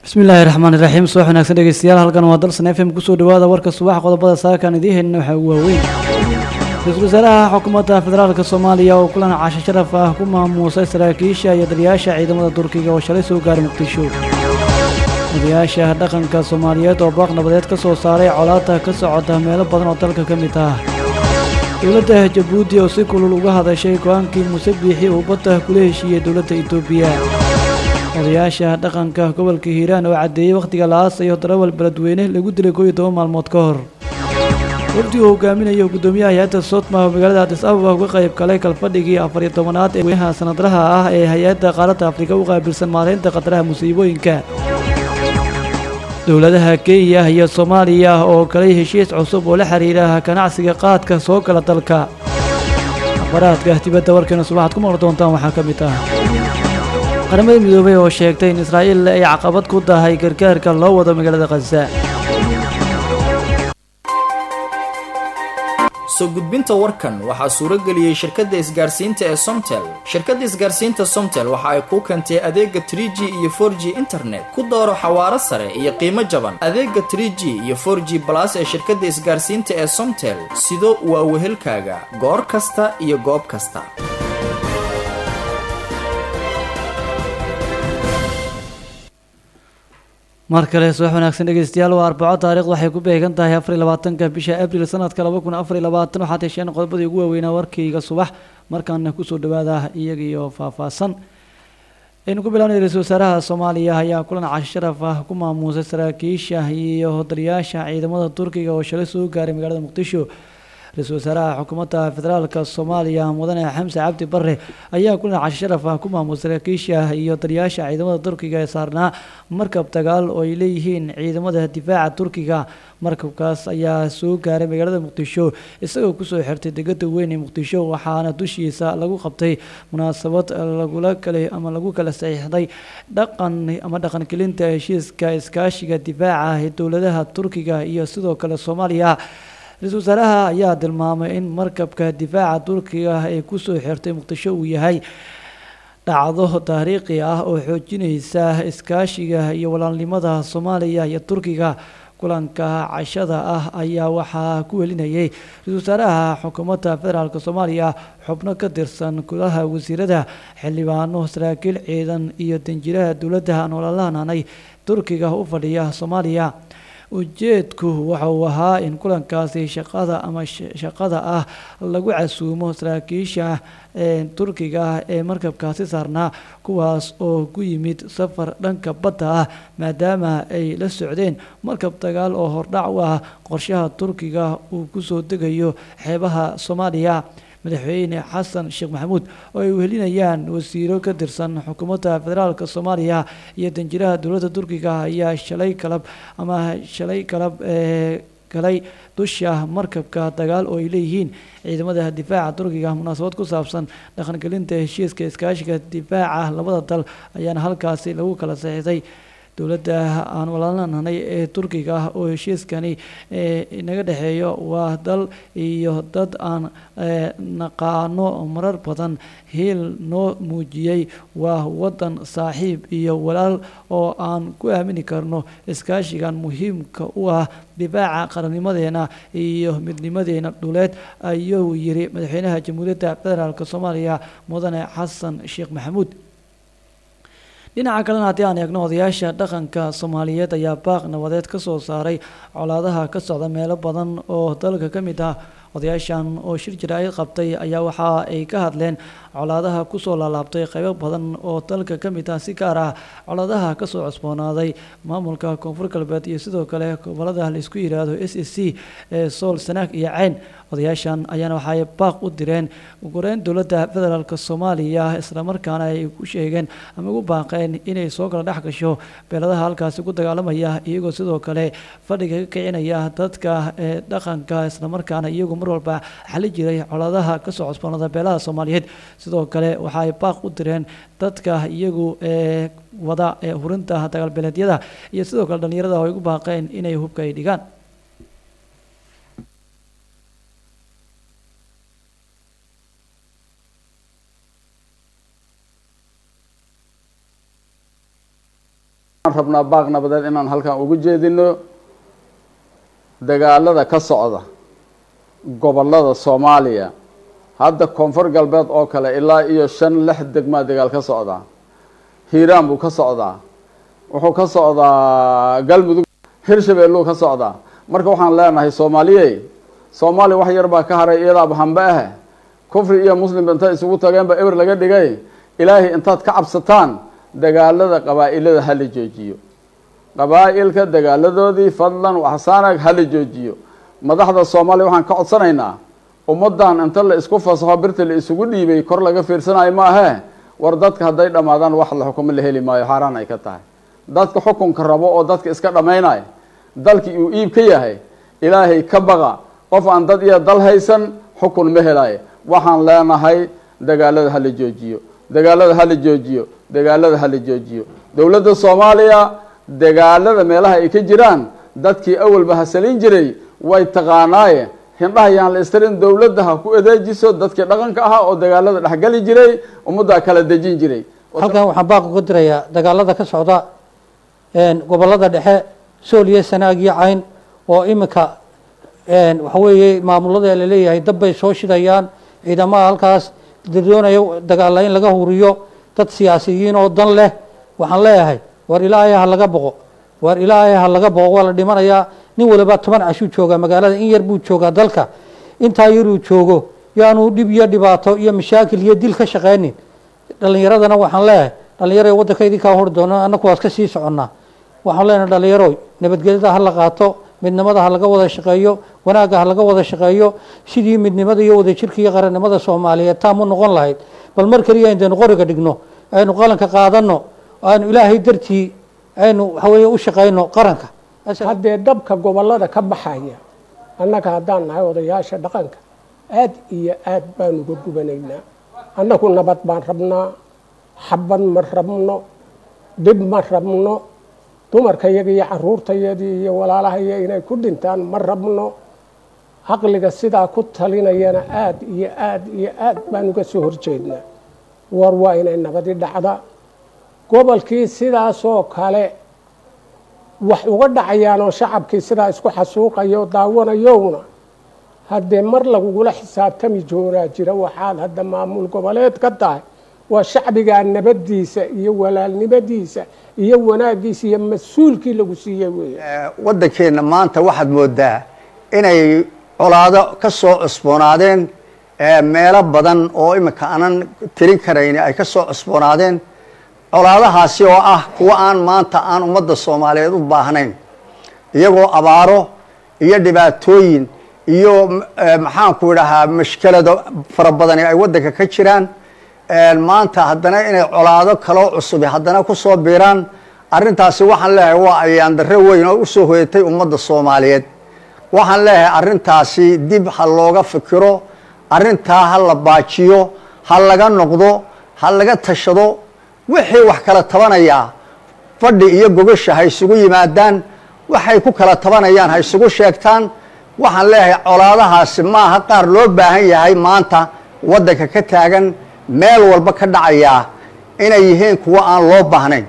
bismillaahi raxmaan iraxiim subax wanaagsan dhegeystayaal halkan waa dalsan f m kusoo dhawaada warka subax qodobada saakan idiin helina waxaa ugu waaweyn ra-iisul wasaaraha xukuumadda federaalka soomaaliya oo kulan casho sharaf ah ku maamuusay saraakiisha iyo daliyaasha ciidamada turkiga oo shalay soo gaaray muqdisho odayaasha dhaqanka soomaaliyeed oo baaq nabadeed ka soo saaray colaadda ka socota meelo badan oo dalka ka mid ah dowladda jabuuti oo si kulul uga hadashay go-aankii muuse biixi uu badda kula heshiiyey dowladda etoobiya odayaasha dhaqanka gobolka hiiraan oo caddeeyey wakhtiga la aasayo darawal beledweyne lagu dilay kooiyo toban maalmood ka hor wafdi uu hogaaminayo guddoomiyaha hay-adda sodma oo magaalada adis ababa uga qayb galay kalfadhigii afar iyo tobanaad ee weynaha sanadlaha ah ee hay-adda qaaradda afrika u qaabilsan maaraynta khataraha musiibooyinka dowladaha kenya iyo soomaaliya oo galay heshiis cusub oo la xiriira ganacsiga qaadka soo gala dalka akhbaraadka dibadda warkeena subaxaad ku maqli doontaan waxaa ka mid ah qaramada midoobay oo sheegtay in israa'iil ay caqabad ku tahay gargaarka loo wado magaalada khaza soo gudbinta warkan waxaa suuro geliyey shirkadda isgaarsiinta ee somtel shirkadda isgaarsiinta somtel waxa ay kuu keentay adeega tr g iyo for g internet ku dooro xawaaro sare iyo qiimo jaban adeega tr g iyo for g balas ee shirkadda isgaarsiinta ee somtel sido waa wehelkaaga goor kasta iyo goob kasta mar kale subax wanaagsan dhegeystayaal waa arbaco taarikhdu waxay ku beegan tahay afar iyo labaatanka bisha abril sanadka laba kun afar iyo labaatan waxaad hesheen qodobadii ugu waaweynaa warkayga subax markaana kusoo dhawaada iyaga iyo faahfaahsan aynu ku bilaabnay ra-iisul wasaaraha soomaaliya ayaa kulan casho sharaf ah ku maamuusay saraakiisha iyo hodaliyaasha ciidamada turkiga oo shalay soo gaaray magaalada muqdisho ra-iisul wasaaraha xukuumadda federaalka soomaaliya mudane xamse cabdi bare ayaa kulan casho sharaf ah ku maamuusay saraakiisha iyo daliyaasha ciidamada turkiga ee saarnaa markab dagaal oo ay leeyihiin ciidamada difaaca turkiga markabkaas ayaa soo gaaray magaalada muqdisho isagoo kusoo xirtay degada weyn ee muqdisho waxaana dushiisa lagu qabtay munaasabad lagula kale ama lagu kala saxiixday dhaqan ama dhaqangelinta heshiiska iskaashiga difaaca ee dowladaha turkiga iyo sidoo kale soomaaliya ra-iisul wasaaraha ayaa tilmaamay in markabka difaaca turkiga ee kusoo xirtay muqdisho uu yahay dhacdo taariikhi ah oo xoojinaysa iskaashiga iyo walaalnimada soomaaliya iyo turkiga kulanka cashada ah ayaa waxaa ku welinayay ra-iisul wasaaraha xukuumadda federaalk soomaaliya xubno ka tirsan golaha wasiirada xildhibaano saraakiil ciidan iyo danjiraha dowladda aan walaalahanaanay turkiga u fadhiya soomaaliya ujeedku waxa uu ahaa in kulankaasi shaqada ama shaqada ah lagu casuumo saraakiisha turkiga ee markabkaasi saarnaa kuwaas oo ku yimid safar dhanka badda ah maadaama ay la socdeen markab dagaal oo hordhac u ah qorshaha turkiga uu kusoo degayo xeebaha soomaaliya madaxweyne xasan sheekh maxamuud oo ay wehelinayaan wasiiro ka tirsan xukuumadda federaalk soomaaliya iyo danjiraha dowladda turkiga ayaa shalay kalab ama shalay kalab ee galay dusha markabka dagaal oo ay leeyihiin ciidamada difaaca turkiga munaasabad ku saabsan dhaqangelinta heshiiska iskaashiga difaaca labada dal ayaana halkaasi lagu kala saxiixday dowladda aan walaalanahay ee turkiga ah oo heshiiskani inaga dhexeeyo waa dal iyo dad aan naqaano marar badan hiil noo muujiyey waa wadan saaxiib iyo walaal oo aan ku aamini karno iskaashigan muhiimka u ah difaaca qarannimadeena iyo midnimadeena dhuleed ayuu yiri madaxweynaha jamhuuriyadda federaalk soomaaliya mudane xasan sheekh maxamuud dhinaca kalena haddii aan eegno odayaasha dhaqanka soomaaliyeed ayaa baaq nabadeed ka soo saaray colaadaha ka socda meelo badan oo dalka ka mid ah odayaashan oo shir jaraa'id qabtay ayaa waxa ay ka hadleen colaadaha kusoo laalaabtay qaybo badan oo dalka ka mid ah si gaar ah colaadaha kasoo cusboonaaday maamulka koonfur galbeed iyo sidoo kale gobolada laisku yiraahdo s s c ee sool sanaag iyo ceyn odayaashan ayaana waxaay baaq u direen ugureyn dowladda federaalk soomaaliya islamarkaana ay ku sheegeen ama ugu baaqeen inay soo kala dhex gasho beeladaha halkaasi ku dagaalamaya iyagoo sidoo kale fadhiga ka kicinaya dadka ee dhaqanka islamarkaana iyagu mar walba xali jiray colaadaha kasoo cusboonada beelaha soomaaliyeed sidoo kale waxa ay baaq u direen dadka iyagu ee wada ee hurinta dagaalbeeleedyada iyo sidoo kale dhallinyarada oo ay ugu baaqeen inay hubka ay dhigaan waxaan rabnaa baaq nabadeed inaan halkan ugu jeedino dagaalada ka socda gobolada soomaaliya hadda koonfur galbeed oo kale ilaa iyo shan lix degmaa dagaal ka socdaa hiiraan buu ka socdaa wuxuu ka socdaa galmudug hirshabeelluu ka socdaa marka waxaan leenahay soomaaliye soomaaliya wax yar baa ka haray iyadaaba hambe ah kufri iyo muslim intay isugu tageenba eber laga dhigay ilaahay intaad ka cabsataan dagaalada qabaa-ilada hala joojiyo qabaa-ilka dagaaladoodii fadlan waxsaanag hala joojiyo madaxda soomaaliya waxaan ka codsanaynaa ummadan inta la isku fasaxo birta la isugu dhiibay kor laga fiirsanayo ma ahee war dadka hadday dhammaadaan wax la xukumo la heli maayo xaaraan ay ka tahay dadka xukunka rabo oo dadka iska dhammaynaya dalkii uu iib ka yahay ilaahay ka baqa qof aan dad iyo dal haysan xukun ma helayo waxaan leenahay dagaalada hala joojiyo dagaalada hala joojiyo dagaalada hala joojiyo dowladda soomaaliya dagaalada meelaha ay ka jiraan dadkii awalba hasalin jiray way taqaanaaye hindhaha yaan la istirin dowladda ha ku adeejiso dadkii dhaqanka ahaa oo dagaalada dhexgali jiray ummaddaa kala dejin jiray halkan waxaan baaq uga dirayaa dagaalada ka socda gobolada dhexe sool iyo sanaag iyo cayn oo iminka waxa weeye maamulada laleeyahay dab bay soo shidayaan ciidamaha halkaas doonaya dagaala in laga huriyo dad siyaasiyiin oo dan leh waxaan leeyahay war ilaahay ha laga boqo war ilaahay ha laga boqo waa la dhimanayaa nin waliba toban cashuu joogaa magaalada in yar buu joogaa dalka intaa yaruu joogo yaanu dhib iyo dhibaato iyo mashaakil iyo dil ka shaqaynin dhalinyaradana waxaan leeyahay dhalinyaro waddanka idinkaa hori doona annaku waas ka sii soconnaa waxaan leenahay dhalinyaro nabadgelyada ha la qaato midnimada ha laga wada shaqeeyo wanaagga ha laga wada shaqeeyo sidii midnimada iyo wadajirka iyo qarannimada soomaaliyeed taamu noqon lahayd bal mar keliya intaynu qoriga dhigno aynu qalanka qaadano aynu ilaahay dartii aynu waxaweeye u shaqayno qaranka haddee dabka gobolada ka baxaya annaga haddaan nahay odayaasha dhaqanka aad iyo aad baan uga gubanaynaa annagu nabad baan rabnaa xabad ma rabno dhib ma rabno dumarkayaga iyo caruurtayadii iyo walaalahaya inay ku dhintaan ma rabno caqliga sidaa ku talinayana aad iyo aad iyo aad baan uga soo horjeednaa war waa inay nabadi dhacda gobolkii sidaasoo kale wax uga dhacayaan oo shacabkii sidaa isku xasuuqayo daawanayowna haddee mar lagugula xisaabtami joonaa jira waxaad hadda maamul goboleed ka tahay waa shacbigaa nabadiisa iyo walaalnimadiisa iyo wanaagiisa iyo mas-uulkii lagu siiyey wey waddankeenna maanta waxaad moodaa inay colaado ka soo cusboonaadeen meelo badan oo iminka aanan tirin karayn ay ka soo cusboonaadeen colaadahaasi oo ah kuwa aan maanta aan ummadda soomaaliyeed u baahnayn iyagoo abaaro iyo dhibaatooyin iyo maxaanku idhahaa mashkelado fara badani ay waddanka ka jiraan maanta haddana inay colaado kaloo cusubi haddana kusoo biiraan arrintaasi waxaan leeyahay waa ayaan darre weyn oo usoo hoyatay ummadda soomaaliyeed waxaan leeyahay arrintaasi dib ha looga fikiro arrintaa ha la baajiyo ha laga noqdo ha laga tashado wixii wax kala tabanayaa fadhi iyo gogasha ha isugu yimaadaan waxay ku kala tabanayaan ha isugu sheegtaan waxaan leeyahay colaadahaasi maaha qaar loo baahan yahay maanta waddanka ka taagan meel walba ka dhacayaa inay yihiin kuwo aan loo baahnayn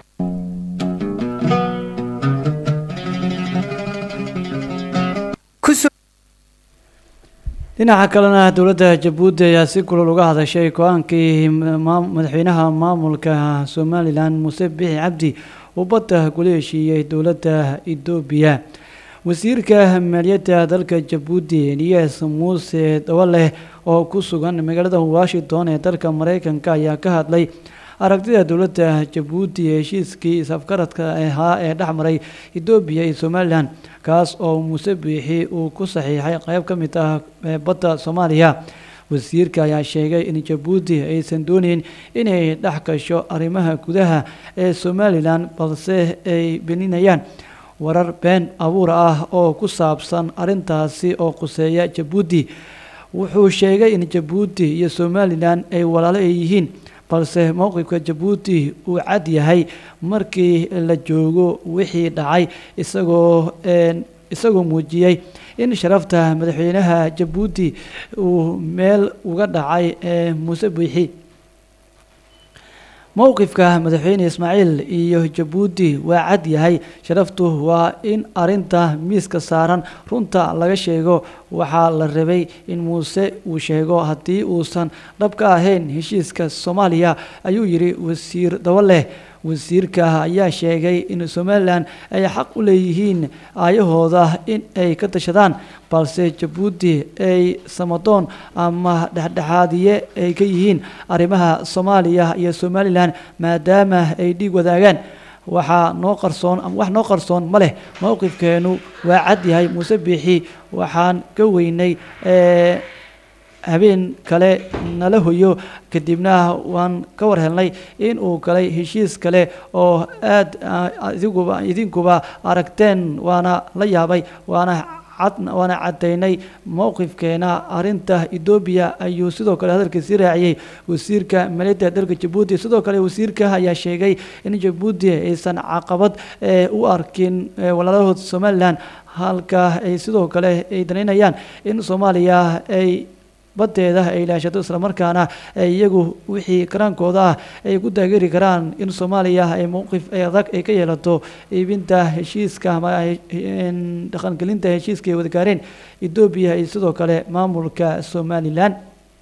dhinaca kalena dowladda jabuuti ayaa si kulol uga hadashay go-aankii madaxweynaha maamulka somalilan muuse bixi cabdi uu badda kula heshiiyey dowladda etoobiya wasiirka maaliyadda dalka jabuuti eliyas muuse dawaleh oo ku sugan magaalada washington ee dalka mareykanka ayaa ka hadlay aragtida dowladda jabuuti ee heshiiskii is-afgaradka ahaa ee dhex maray etoobiya iyo somalilan kaas oo muuse biixi uu ku saxiixay qeyb ka mid ah badda soomaaliya wasiirka ayaa sheegay in jabuuti aysan dooneyn inay dhex gasho arrimaha gudaha ee somalilan balse ay belinayaan warar been abuur ah oo ku saabsan arrintaasi oo quseeya jabuuti wuxuu sheegay in jabuuti iyo somalilan ay walaalo ay yihiin balse mowqifka jabuuti uu cad yahay markii la joogo wixii dhacay isagoo isagoo muujiyey in sharafta madaxweynaha jabuuti uu meel uga dhacay muuse biixi mowqifka madaxweyne ismaaciil iyo jabuuti waa cad yahay sharaftu waa in arinta miiska saaran runta laga sheego waxaa la rabay in muuse uu sheego haddii uusan dhab ka ahayn heshiiska soomaaliya ayuu yidhi wasiir dawaleh wasiirka ayaa sheegay in somalilan ay xaq u leeyihiin aayahooda in ay ka tashadaan balse jabuuti ay samadoon ama dhexdhexaadiye ay ka yihiin arrimaha soomaaliya iyo somalilan maadaama ay dhiig wadaagaan waxaa noo qarsoon ama wax noo qarsoon ma leh mowqifkeenu waa cad yahay muuse biixi waxaan ka weynay habeen kale nala hoyo kadibna waan ka war helnay in uu galay heshiis kale oo aad idiguba idinkuba aragteen waana la yaabay waana waana caddaynay mowqifkeena arinta etoobiya ayuu sidoo kale hadalkiisii raaciyey wasiirka maliyadda dalka jabuuti sidoo kale wasiirka ayaa sheegay in jabuuti aysan caqabad u arkin walaalahood somalilan halka ay sidoo kale ay danaynayaan in soomaaliya ay badeeda ay ilaashato islamarkaana iyagu wixii karaankooda ah ay ku taageeri karaan in soomaaliya ay mowqif adag ay ka yeelato iibinta heshiiska ama dhaqangelinta heshiiska ay wada gaareen etoobiya iyo sidoo kale maamulka somalilan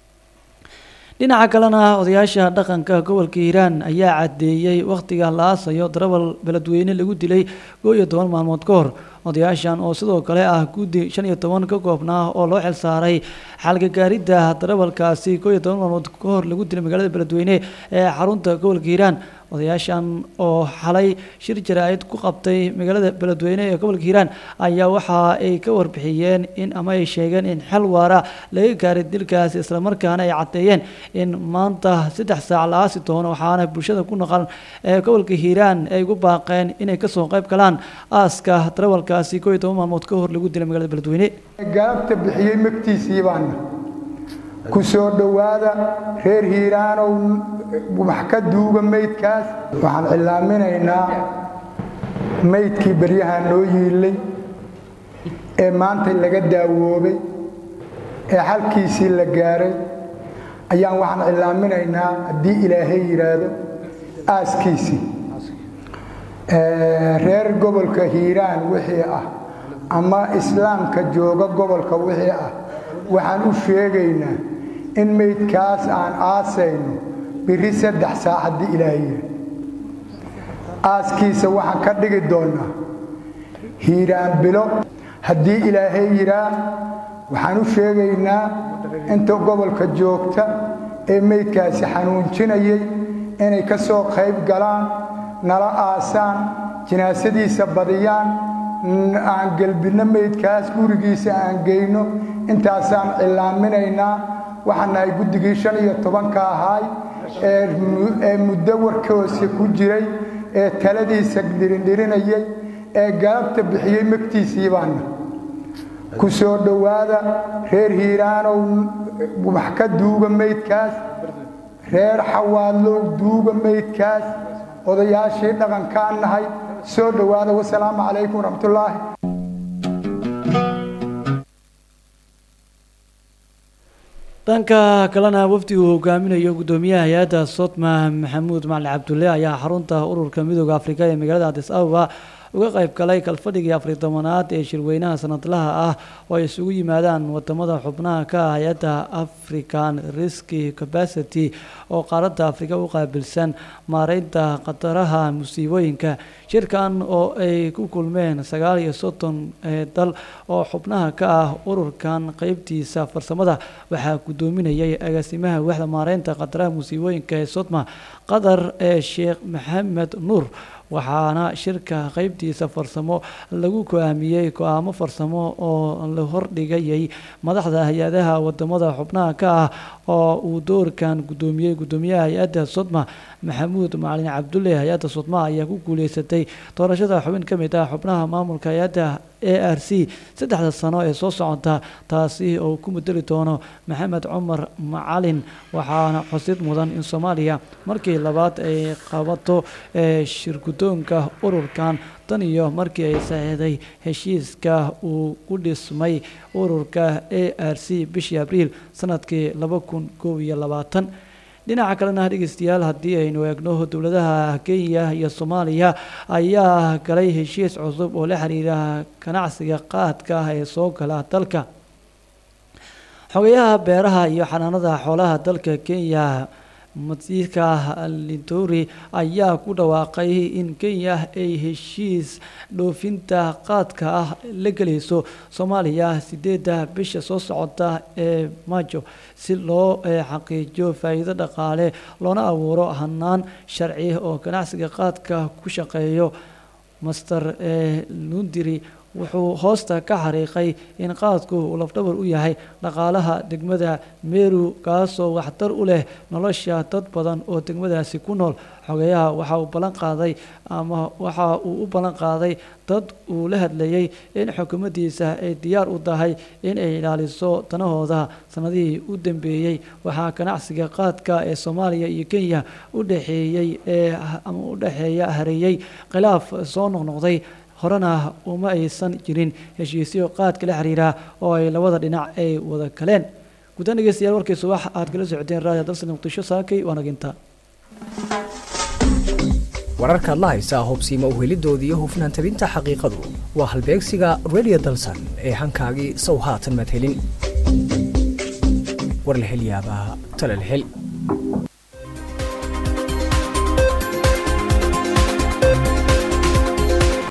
dhinaca kalena odayaasha dhaqanka gobolka hiiraan ayaa caddeeyey wakhtiga la aasayo darawal beledweyne lagu dilay koo iyo toban maalmood ka hor odayaashan oo sidoo kale ah guddi shan iyo toban ka koobnaa oo loo xil saaray xalgagaaridda darawalkaasi koo iyo toban maalmood ka hor lagu dilay magaalada beledweyne ee xarunta gobolka hiiraan odayaashan oo xalay shir jaraa'id ku qabtay magaalada beledweyne ee gobolka hiiraan ayaa waxa ay ka warbixiyeen in ama ay sheegeen in xal waara laga gaaray dilkaasi islamarkaana ay caddeeyeen in maanta saddex saac la aasi doono waxaana bulshada ku naqan ee gobolka hiiraan ay ugu baaqeen inay kasoo qayb galaan aaska darawalkaasi koo iyo toban maalmood ka hor lagu dilay magaalada beledweyne galabta bixiyey magtiisii baana ku soo dhowaada reer hiiraanow wax ka duuga maydkaas waxaan cilaaminaynaa maydkii baryaha noo yiilay ee maanta laga daawoobay ee xalkiisii la gaaray ayaan waxaan cilaaminaynaa haddii ilaahay yidhaahdo aaskiisii reer gobolka hiiraan wixii ah ama islaamka jooga gobolka wixii ah waxaan u sheegaynaa in maydkaas aan aasayno biri saddex saac haddii ilaahay yidhaahdo aaskiisa waxaan ka dhigi doonnaa hiiraan bilo haddii ilaahay yidhaa waxaan u sheegaynaa inta gobolka joogta ee maydkaasi xanuunjinayay inay ka soo qayb galaan nala aasaan jinaasadiisa badiyaan aan gelbinno maydkaas gurigiisa aan geyno intaasaan cilaaminaynaa waxaan nahay guddigii shan iyo tobanka ahaay ee muddo warkoose ku jiray ee taladiisa dhirindhirinayay ee galabta bixiyey magtiisii baana ku soo dhowaada reer hiiraanow wax ka duuga maydkaas reer xawaadlow duuga maydkaas odayaashii dhaqankaan nahay soo dhowaada wasalaamu calaykum waraxmatullaahi dhanka kalena wafdi uu hogaaminayo guddoomiyaha hay-adda sotma maxamuud macali cabdulle ayaa xarunta ururka midooda afrika ee magaalada adis ababa uga qayb galay kalfadhigii afari tobanaad ee shirweynaha sanadlaha ah oo ay isugu yimaadaan wadamada xubnaha ka ah hay-adda african risky capacity oo qaaradda afrika u qaabilsan maareynta khataraha musiibooyinka shirkan oo ay ku kulmeen sagaal iyo soddon dal oo xubnaha ka ah ururkan qeybtiisa farsamada waxaa guddoominayay agaasimaha waxda maareynta khataraha musiibooyinka ee sodma qatar ee sheekh maxamed nuur waxaana shirka qeybtiisa farsamo lagu go-aamiyey go-aamo farsamo oo la hordhigayay madaxda hay-adaha wadamada xubnaha ka ah oo uu doorkan guddoomiyey guddoomiyaha hay-adda sodma maxamuud macalin cabdulle hay-adda sodma ayaa ku guuleysatay doorashada xubin ka mid ah xubnaha maamulka hay-adda a r c saddexda sano ee soo socota taasi oo ku mudeli doono maxamed cumar macalin waxaana xusid mudan in soomaaliya markii labaad ay qabato shirgudoonka ururkan tan iyo markii ay saxiixday heshiiska uu ku dhismay ururka a r c bishii abriil sanadkii laba kun koob iyo labaatan dhinaca kalena dhegeystayaal haddii aynu eegno dowladaha kenya iyo soomaaliya ayaa galay heshiis cusub oo la xiriira ganacsiga qaadka ah ee soo gala dalka xogayaha beeraha iyo xanaanada xoolaha dalka kenya masiirka lintori ayaa ku dhawaaqay in kenya ay heshiis dhoofinta qaadka ah la gelayso soomaaliya sideedda bisha soo socota ee maajo si loo xaqiijiyo faa'iido dhaqaale loona abuuro hanaan sharci oo ganacsiga qaadka ku shaqeeyo master lundiri wuxuu hoosta ka xariiqay in qaadku uu lafdhabar u yahay dhaqaalaha degmada meru kaasoo waxtar u leh nolosha dad badan oo degmadaasi ku nool xogeyaha waxa uu ballan qaaday ama waxa uu u ballan qaaday dad uu la hadlayay in xukuumaddiisa ay diyaar u tahay in ay ilaaliso danahooda sanadihii u dambeeyey waxaa ganacsiga qaadka ee soomaaliya iyo kenya u dhexeeyey ee ama u dhexeeya hareeyey khilaaf soo noqnoqday horena uma aysan jirin heshiisyo qaadka la xiriira oo ay labada dhinac ay wada galeen guddaan dhegeystayaal warkii subax aad kala socoteen raadiyo dalsan muqdisho saakay waa naginta wararkaad la haysaa hubsiima uhelidoodii iyo hufnaan tabinta xaqiiqadu waa halbeegsiga radio dalsan ee hankaagii sow haatan madhelin war la hel yaabaa tala la hel